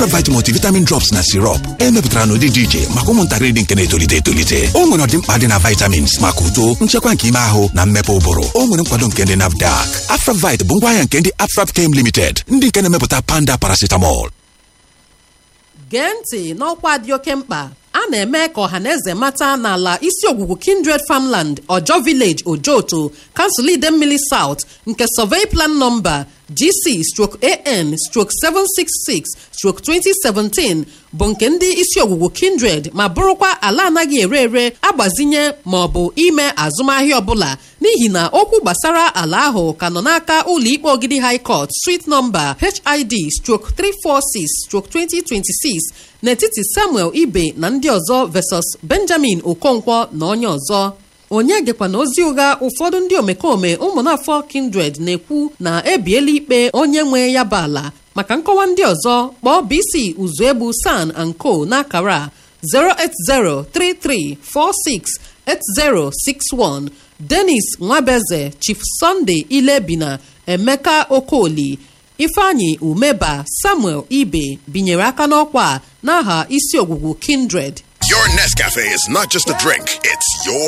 Afravite multivitamin drops na sirop emepụtara n'ụdị dị iche maka ụmụntakịrị dị nke na-etolite etolite o nwere ọdịmkpa dị na vitamins maka uto nchekwa nke ime ahụ na mmepe ụbụrụ o nwere nkwado nke ndị nafdac Afravite bụ ngwaahịa nke ndị Afrapchem Limited ndị nke na-emepụta panda paracetamol gee ntị n'ọkwa dị oke mkpa a na-eme ka ọhaneze mata n'ala isi ogwugwu kindred farmland ojo village ojoto kansụl idemmili south nke survey plan nọmba gc stroke an stroke 766 stroke 2017 bụ nke ndị isi ogwugwu kindred ma bụrụkwa ala anaghị ere ere agbazinye ma ọ bụ ime azụmahịa ọbụla n'ihi na okwu gbasara ala ahụ ka nọ n'aka ụlọikpe ogidi high court street nọmba hid stroke 346 stroke 2026 n'etiti samuel ibe na ndị ọzọ versus benjamin okonkwo na onye ọzọ onye gekwana ozi ụgha ụfọdụ ndị omekome ụmụnafọ kindred na-ekwu na ebiela ikpe onye nwe ya bụ ala maka nkọwa ndị ọzọ kpọọ bc uzuegbu san and co n'akara 08033468061 denis nwabeze chief sunday ilebina emeka okoli ifeanyi umeba samuel ibe binyere aka n'ọkwa n'aha isi ogwugwu kindred Your Nescafe is not just a drink, it's your